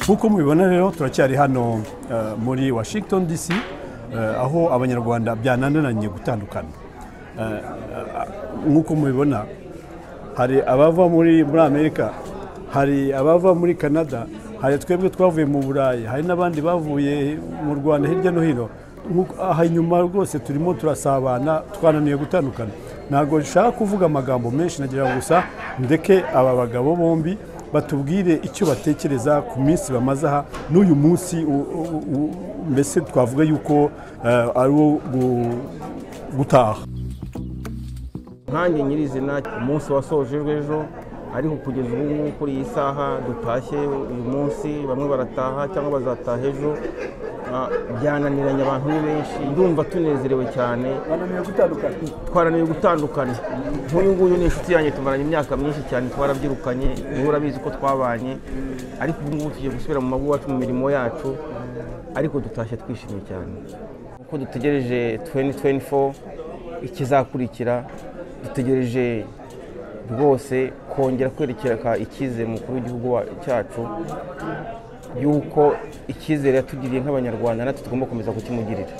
nk'uko mubibona rero turacyari hano eh, muri washington dc eh, aho abanyarwanda byananiranye gutandukana Eh, eh, nk'uko mubibona hari abava muri muri amerika hari abava muri canada hari twebwe twavuye mu burayi hari n'abandi bavuye mu rwanda hirya no hino Nk'uko- aha inyuma rwose turimo turasabana twananiye gutandukana ntabwo dushaka kuvuga amagambo menshi nagira ngo gusa ndeke aba bagabo bombi batubwire icyo batekereza ku minsi bamaze aha n'uyu munsi u- u- u- mbese twavuga yuko eh, ari uwo gu- gutaha nkanjye nyirizina umunsi wasojejwe ejo ariko kugeza ubu ngubu kuri iyi saha dutashye uyu munsi bamwe barataha cyangwa bazataha ejo ah, byananiranye abantu ni benshi ndumva tunezerewe cyane twaraniwe gutandukana nk'uyu nguyu ni inshuti yanjye tumaranye imyaka myinshi cyane twarabyirukanye niwe urabizi ko twabanye ariko ubu ngubu tugiye gusubira mu mago iwacu mu mirimo yacu ariko dutashye twishimye cyane uko dutegereje 2024 ikizakurikira dutegereje rwose kongera kwerekera icyizere umukuru w'igihugu wa- cyacu y'uko icyizere yatugiriye nk'abanyarwanda natwe tugomba gukomeza kukimugirira